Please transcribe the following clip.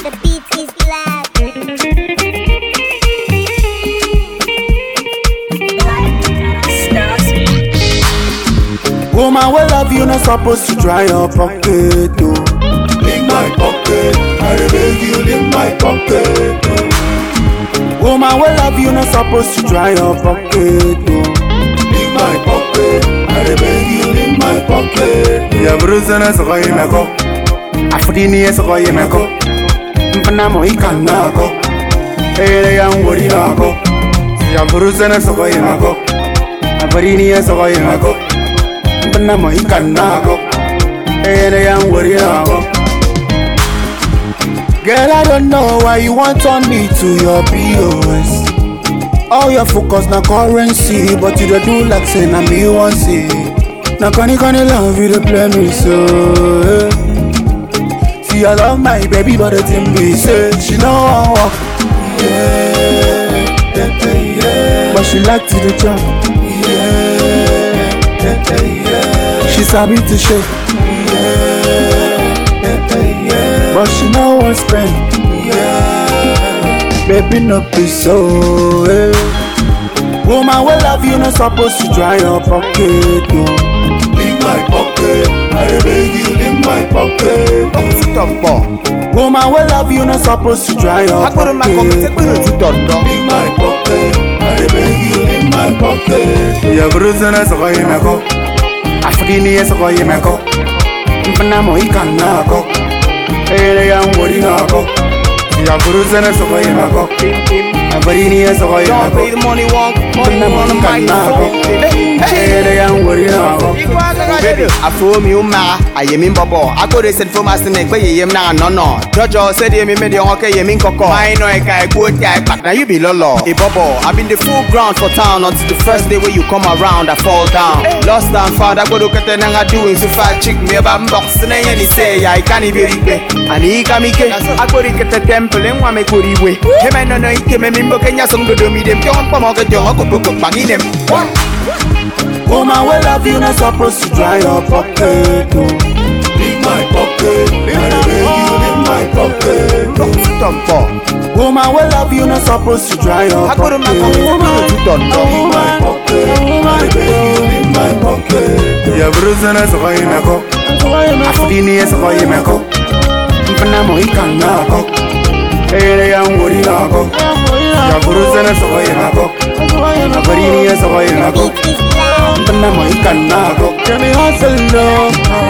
The beat is loud. Woman, we love you, not supposed to dry your pocket, oh. In my pocket, I dey beg you in my pocket. oh. Woman, we love you, not supposed to dry your pocket, oh. In my pocket, I dey beg you in my pocket. Ya brusa na soko yemeko, afudini ya soko yemeko. Mpana mo ikanako, ele ya ngori nako. Ya brusa na soko yemeko, afudini ya soko yemeko. Mpana mo ikanako, ele ya ngori nako. Girl, I don't know why you want turn me to your POS. All your focus na currency, but you dey do like say na me wan see. Na kani kani love you dey play me so. eh. See, I love my baby, but the thing be say she no wan walk, Yeah, yeah, yeah, but she like to dey jump. yeah, yeah, yeah, She sabi to shake, yeah, yeah, but she no wan spend. yeah. Baby, no be so. eh. Woman, we love you, no supposed to dry your pocket. Oh. In my pocket, I dey beg you in my pocket. oh. Woman, we love you, no supposed to dry your pocket. oh. In my pocket, I dey beg you in my pocket. Ya brusa na soko yemeko Afudini ya soko yemeko Mpana mo ikanako Ele ya ngori nako Ya brusa na soko yemeko Afudini ya soko Don't pay yemeko the money, walk, money Mpana mo on the ikanako microphone. Hey, Ele ya ngori nako Baby, afro mi uma, aye mi bobo. I go dey send for my snake, but ye na no no. Jojo said ye me me the hockey ye min koko. I know I can go guy, but now you be lolo. Hey bobo, I been the full ground for town until the first day when you come around, I fall down. Lost and found, I go look at the nanga doing so far chick me about box na ye ni say I can't be ripe. Ani kamike, I go look at the temple and wa me go riwe. He me no no ike me mimbo kenya song do do mi dem. Jong pa mo ke jong ko ko bangi dem. Woman, we love you, no supposed to dry your pocket. Oh. In my pocket, I dey beg you in my pocket. oh. Tompo. Woman, we love you, no supposed to dry your I go to my pocket. In my pocket, I dey beg you in my pocket. Ya brusa na soko yemeko Afudini ya soko yemeko Mpana mo ikanako Ele ya ngori nako Ya brusa na soko yemeko Afudini ya soko yemeko Beat is loud. Mpana mo ikanako Let me hustle no